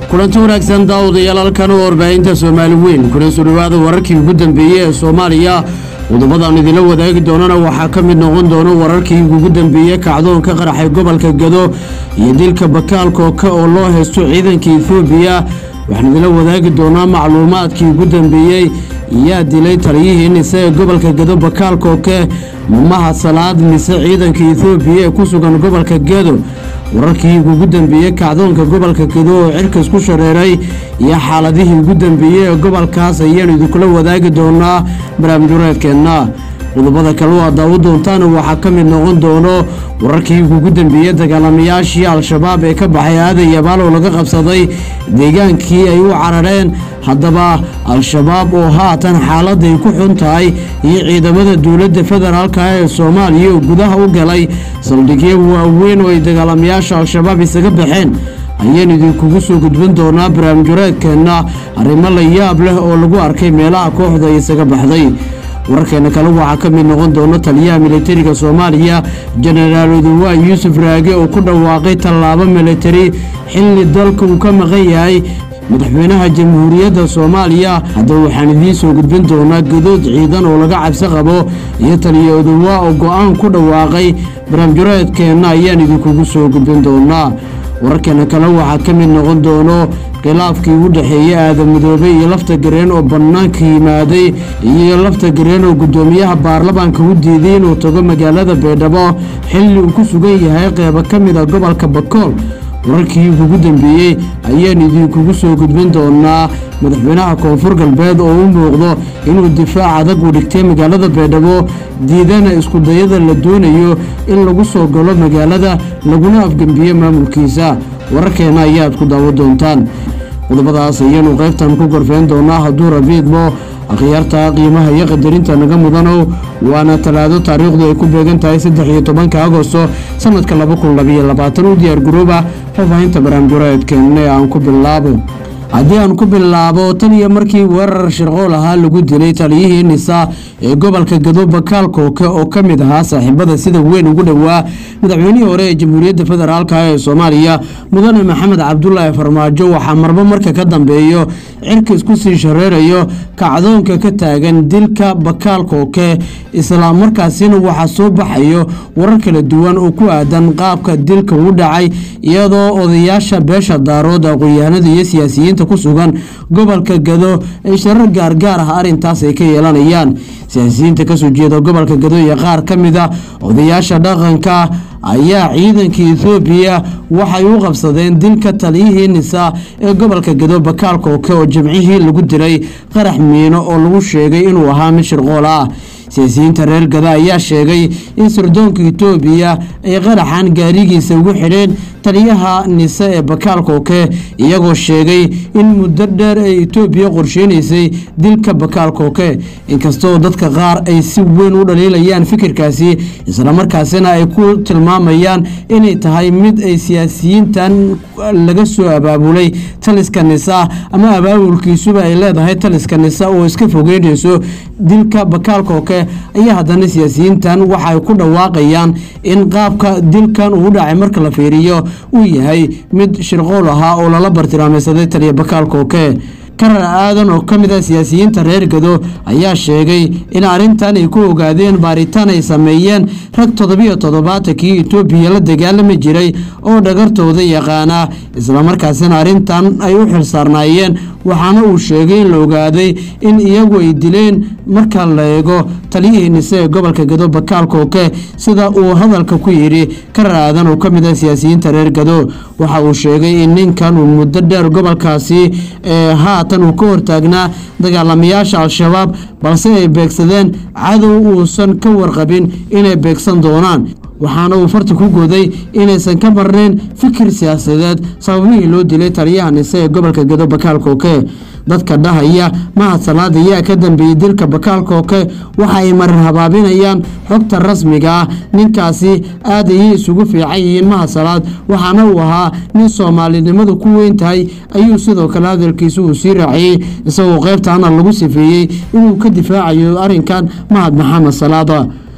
kulanti wanaagsan daawadayaal halkan oo warbaahinta soomaali weyn kuna soo dhawaada wararkii ugu dambeeyey ee soomaaliya qodobadaan idinla wadaagi doonana waxaa ka mid noqon doona wararkii ugu dambeeyey kacdoonka qaraxay gobolka gado iyo dilka bakaalkooka oo loo haysto ciidanka etoobiya waxaan idinla wadaagi doonaa macluumaadkii ugu dambeeyey yaa dilay taliyihii nise ee gobolka gado bakaalkooke mamaha salaad mise ciidanka etoobiya ee ku sugan gobolka gado wararkii ugu dambeeyey kacdoonka gobolka gado oo cirkas ku shareeray iyo xaaladihii ugu dambeeyey ee gobolkaas ayaanu idinkula wadaagi doonaa barnaamijwareedkeenna qodobada kale oo aad daawo doontaana waxaa ka mid noqon doono wararkii ugu dambeeyey dagaalamayaashii al-shabaab ee ka baxay aadan yabaal oo laga qabsaday deegaankii ay u carareen haddaba al-shabaab oo haatan xaaladday ku xun tahay iyo ciidamada dowladda federaalka ee soomaaliya oo gudaha u galay saldhigyo waaweyn oo ay dagaalamayaasha al-shabaab isaga baxeen ayaan idinkugu soo gudbin doonaa barnaamijwareedkeenna arrimo la yaab leh oo lagu arkay meelaha kooxda ay isaga baxday wararkeena kale waxaa ka mid noqon doona taliyaha militariga soomaaliya jenaraal oduwaa yuusuf raage oo ku dhawaaqay tallaabo militari xilli dalka uu ka maqan yahay madaxweynaha jamhuuriyadda soomaaliya haddaba waxaan idiin soo gudbin doonaa gadood ciidan oo laga cabsi qabo iyo taliya oduwaa oo go-aan ku dhawaaqay barnaamijwareedkeenna ayaan idinkugu soo gudbin doonaa wararkeena kale waxaa ka mid noqon doono khilaafkii u dhexeeyey aadan midoobe iyo lafta gareen oo bannaanka yimaaday iyo lafta gareen oo guddoomiyaha baarlamaanka u diiday inuu tago magaalada baydhabo xilli uu ku sugan yahay qeybo ka mid a gobolka bakool wararkii ugu dambeeyey ayaan idinkugu soo gudbin doonaa madaxweynaha koonfur galbeed oo u muuqdo inuu difaac adag u dhigtay magaalada baydhabo diidana iskudayada la doonayo in lagu soo galo magaalada laguna afgembiyo maamulkiisa wararkeena ayaad ku daawo doontaan qodobadaas ayaanu qaybtan ku gorfeyn doonaa hadduu rabiidmo akhyaarta qiimaha iyo qadarinta naga mudanow waana talaado taariikhdu ay ku beegan tahay saddex iyo tobanka agosto sanadka laba kun labayo labaatan u diyaar garooba faahfaahinta barnaamijwareedkeena ee aan ku bilaabo haddii aan ku bilaabo tan iyo markii weerar shirqool ahaa lagu dilay taliyihii nisa ee gobolka gado bakaal kooke oo ka mid ahaa saaxiibada sida weyn ugu dhowaa madaxweynihii hore ee jamhuuriyadda federaalk ee soomaaliya mudane maxamed cabdulaahi farmaajo waxaa marbo marka ka dambeeyo cirka isku sii shareerayo kacdoonka ka taagan dilka bakaal kooke islamarkaasina waxaa soo baxayo warar kala duwan oo ku aadan qaabka dilka u dhacay iyadoo odayaasha beesha daarood aqoon-yahanada iyo siyaasiyiinta ku sugan gobolka gado ay sharar gaargaar ah arrintaas ay ka yeelanayaan siyaasiyiinta kasoo jeeda gobolka gado iyo qaar ka mid a odayaasha dhaqanka ayaa ciidanka ethoobiya waxay u qabsadeen dilka taliyihii nisa ee gobolka gado bakaal kooke oo jimcihii lagu dilay qarax miino oo lagu sheegay inuu ahaa mid shirqool ah siyaasiyiinta reer gada ayaa sheegay in sirdoonka etoobiya ay qaraxan gaarigiisa ugu xidheen taliyaha nise ee bakaal kooke iyagoo sheegay in muddo dheer ay etoobiya qorsheynaysay dilka bakaal kooke inkastoo dadka qaar ay si weyn u dhaliilayaan fikirkaasi islamarkaasina ay ku tilmaamayaan inay tahay mid ay siyaasiyiintan laga soo abaabulay taliska nisa ama abaabulkiisuba ay leedahay taliska nisa oo iska fogeynayso dilka bakaal kooke ayaa haddana siyaasiyiintan waxay ku dhawaaqayaan in qaabka dilkan uu dhacay marka la fiiriyo uu yahay mid shirqool ahaa oo lala bartilmaameysaday taliya bakaal kooke karar aadan oo ka mid a siyaasiyiinta reer gado ayaa sheegay in arrintan ay ku ogaadeen baaritaan ay sameeyeen rag toddobiyo toddobaatankii etoobiya la dagaalami jiray oo dhagartooda yaqaana islamarkaasina arrintan ay u xilsaarnaayeen waxaana uu sheegay in la ogaaday in iyagu ay dileen marka la eego taliyihii nise ee gobolka gado bakaal kooke sida uu hadalka ku yidhi karar aadan oo ka mid ah siyaasiyiinta reer gado waxa uu sheegay in ninkan uu muddo dheer gobolkaasi ee haatan uu ka hortaagnaa dagaalamayaasha al-shabaab balse ay beegsadeen cadow uusan ka warqabin inay beegsan doonaan waxaana uu farta ku goday inaysan ka marnayn fikir siyaasadeed sababihii loo dilay taliyaha nise ee gobolka gado bakaal kooke dadka dhahaya mahad salaad ayaa ka dambeeyey dilka bakaal kooke waxa ay marar habaabinayaan xogta rasmiga ah ninkaasi aad ayay isugu fiican yihiin mahad salaad waxaana uu ahaa nin soomaalinimadu ku weyn tahay ayuu sidoo kale hadalkiisa uu sii raaciyey isagoo qaybtaana lagu sifeeyey inuu ka difaacayo arrinkan mahad maxamed salaada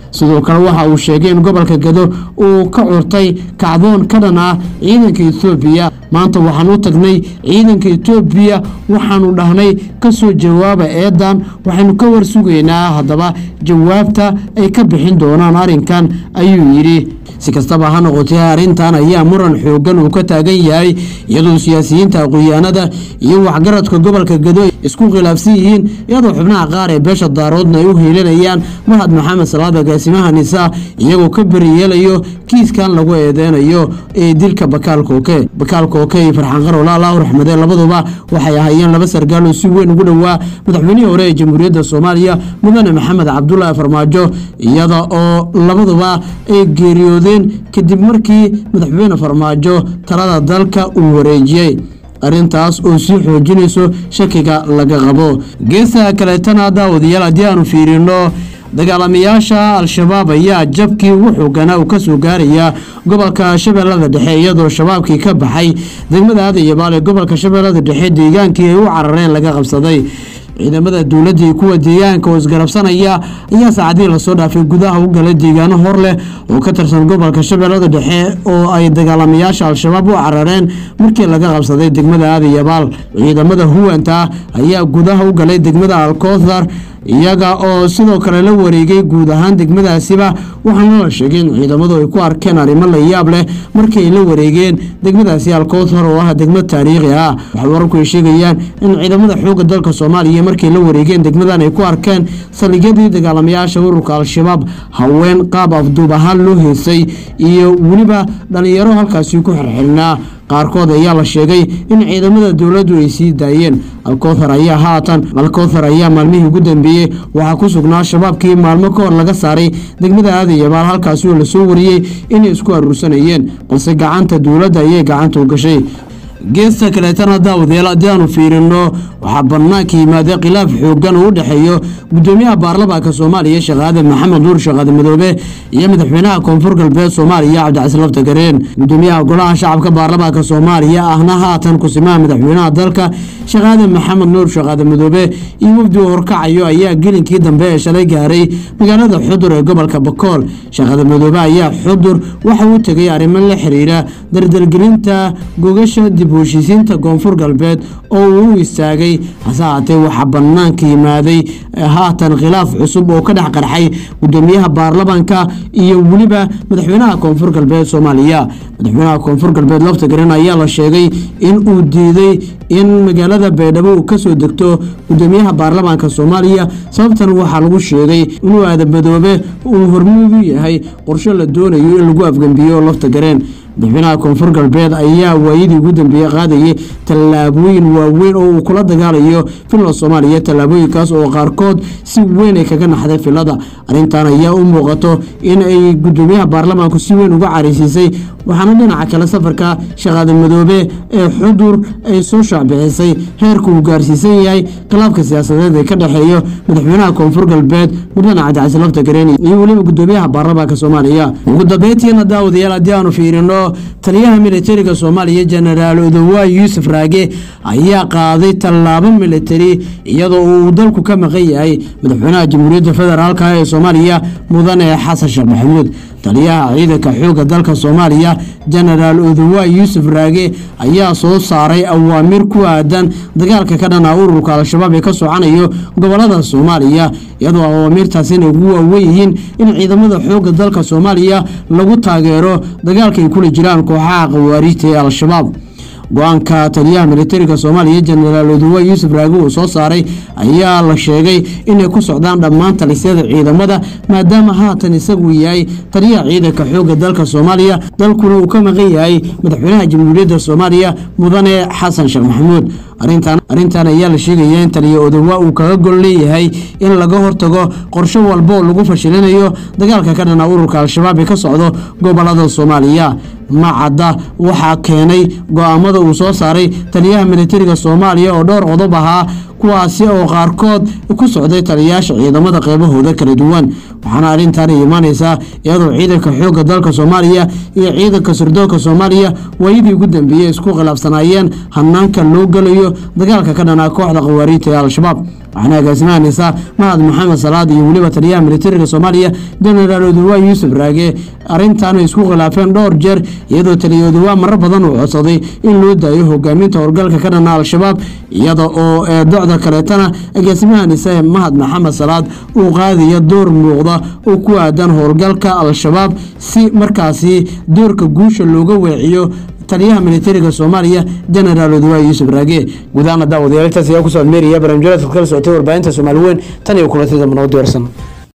sidoo kale waxa uu sheegay in gobolka gado uu ka curtay kacdoon ka dhan ah ciidanka etoobiya maanta waxaan u tagnay ciidanka etoobiya waxaanu dhahnay kasoo jawaaba eedan waxaynu ka warsugaynaa haddaba jawaabta ay ka bixin doonaan arrinkan ayuu yidhi si kastaba ha noqotee arrintan ayaa muran xoogan uu ka taagan yahay iyadoo siyaasiyiinta aqoon-yahanada iyo waxgaradka gobolka gado isku khilaafsan yihiin iyadoo xubnaha qaar ee beesha daaroodna ay u hiilinayaan mahad maxamed salaad agaasimaha nisa iyagoo ka beriyeelayo kiiskan lagu eedeynayo ee dilka bakaal kooke bakaal kooke iyo farxaan qarola allahu raxmade labaduba waxay ahaayeen laba sargaal oo si weyn ugu dhowaa madaxweynihii hore ee jamhuuriyadda soomaaliya mudane maxamed cabdulaahi farmaajo iyada oo labaduba ay geeriyoodeen kadib markii madaxweyne farmaajo talada dalka uu wareejiyey arrintaas oo sii xoojinayso shakiga laga qabo geesaha kaleetana daawadayaal haddii aanu fiirino dagaalamayaasha al-shabaab ayaa jabkii ugu xooganaa uu kasoo gaaraya gobolka shabeellada dhexe iyadoo shabaabkii ka baxay degmada aadayabaal ee gobolka shabeellada dhexe deegaankii ay u carareen laga qabsaday ciidamada dowladda iyo kuwa deegaanka oo isgarabsanaya ayaa saacadihii lasoo dhaafay gudaha u galay deegaano hor leh oo ka tirsan gobolka shabeellada dhexe oo ay dagaalamayaasha al-shabaab u carareen markii laga qabsaday degmada aadayabaal ciidamada huwanta ayaa gudaha u galay degmada alkoothar iyaga oo sidoo kale la wareegay guud ahaan degmadaasiba waxaana la sheegay in ciidamadu ay ku arkeen arrimo la yaab leh markii ay la wareegeen degmadaasi alkoothar oo ah degmad taariikhi ah waxay wararku ay sheegayaan in ciidamada xoogga dalka soomaaliya markay la wareegeen degmadan ay ku arkeen saldhigyadii dagaalamayaasha ururka al-shabaab haween qaab afduub ahaan loo heysay iyo weliba dhallinyaro halkaasi ku xirxirnaa qaarkood ayaa la sheegay in ciidamada dowladdu ay sii daayeen alkoothar ayaa haatan alkoothar ayaa maalmihii ugu dambeeyey waxaa ku sugnaa shabaabkii maalmo ka hor laga saaray degmada aadayabaal halkaasi oo lasoo wariyey inay isku aruursanayeen balse gacanta dowladda ayay gacanta u gashay geesta kaleetana daawadayaal haddii aanu fiirino waxaa bannaanka yimaada khilaaf xoogan oo u dhexeeyo gudoomiyaha baarlamaanka soomaaliya sheekh aadan maxamed nuur sheekh aadan madoobe iyo madaxweynaha koonfur galbeed soomaaliya cabdicasiin laftagareen gudoomiyaha golaha shacabka baarlamaanka soomaaliya ahna haatan kusimaha madaxweynaha dalka sheekh aadan maxamed nuur sheekh aadan madoobe iyo wafdi uu horkacayo ayaa gelinkii dambe ee shalay gaaray magaalada xudur ee gobolka bakool sheekh aadan madoobe ayaa xudur waxa uu tegay arrimo la xiriira dardargelinta gogasha dib u heshiisiinta koonfur galbeed oo uu u istaagay hase haatee waxaa bannaanka yimaaday haatan khilaaf cusub oo ka dhex qarxay gudoomiyaha baarlamaanka iyo weliba madaxweynaha koonfur galbeed soomaaliya madaxweynaha koonfur galbeed laftagareen ayaa la sheegay in uu diiday in magaalada baydhabo uu kasoo degto gudoomiyaha baarlamaanka soomaaliya sababtan waxaa lagu sheegay inuu aadamadoobe uu hormuud u yahay qorshe la doonayo in lagu afgembiyo laftagareen madaxweynaha koonfur galbeed ayaa waayadii ugu dambeeyey qaadayay tallaabooyin waaweyn oo uu kula dagaalayo filada soomaaliya tallaabooyinkaas oo qaarkood si weyn ay kaga naxday filada arrintan ayaa u muuqato in ay gudoomiyaha baarlamaanku si weyn uga caraysiisay waxaana dhinaca kale safarka shaqaada madoobe ee xudur ay soo shaacbixisay heerka uu gaarsiisan yahay khilaafka siyaasadeed ee ka dhexeeyo madaxweynaha koonfur galbeed mudane cabdicasi laftagareen iyo weliba gudoomiyaha baarlamaanka soomaaliya ugu dambeyntiina daawadayaal haddii aanu fiirino taliyaha militariga soomaaliya jenaraal odowa yuusuf raage ayaa qaaday tallaabo militari iyadoo uu dalku ka maqan yahay madaxweynaha jamhuuriyadda federaalka ee soomaaliya mudane xasan sheekh maxamuud taliyaha ciidanka xoogga dalka soomaaliya jenaraal odowa yuusuf raage ayaa soo saaray awaamir ku aadan dagaalka ka dhana ururka al-shabaab ee ka socanayo gobolada soomaaliya iyadoo awaamirtaasina ugu waawen yihiin in ciidamada xoogga dalka soomaaliya lagu taageero dagaalka ay kula jiraan kooxaha khawaariijta ee al-shabaab go-aanka taliyaha militariga soomaaliya jenaraal odowa yuusuf raage uu soo saaray ayaa la sheegay inay ku socdaan dhammaan talisyada ciidamada maadaama haatan isagu yahay taliyaha ciidanka xoogga dalka soomaaliya dalkuna uu ka maqan yahay madaxweynaha jamhuuriyadda soomaaliya mudane xasan sheekh maxamuud arrintan ayaa la sheegaya in taliya odowa uu kaga gol leeyahay in laga hortago qorshe walba oo lagu fashilinayo dagaalka ka dhana ururka al-shabaab ee ka socdo gobolada soomaaliya macadda waxaa keenay go-aamada uu soo saaray taliyaha militariga soomaaliya oo dhowr qodob ahaa kuwaasi oo qaarkood ku socday taliyayaasha ciidamada qeybahooda kala duwan waxaana arrintan imaanaysaa iyadoo ciidanka xoogga dalka soomaaliya iyo ciidanka sirdoonka soomaaliya waayadii ugu dambeeyey isku khilaafsanaayeen hanaanka loo gelayo dagaalka ka dhanaa kooxda khawaariijta ee al-shabaab waxaana agaasimaha nisa mahad maxamed salaad iyo weliba taliyaha militariga soomaaliya jenaraal oduwaa yuusuf raage arrintan ay isku khilaafeen dhowr jeer iyadoo taliya oduwaa marar badan uu codsaday in loo daayo hogaaminta howlgalka ka dhana al-shabaab iyada oo ee docda kaleetana agaasimaha nise mahad maxamed salaad uu qaadaya door muuqda oo ku aadan howlgalka al-shabaab si markaasi doorka guusha looga weeciyo taliyaha militariga soomaaliya jenaraal oduwaa yuusuf raage gudaana daawadayaal intaas ayaa kusoo admeeraya barnaamijyada kala socotay warbaahinta soomaali weyn tan iyo kulantada nabad warsan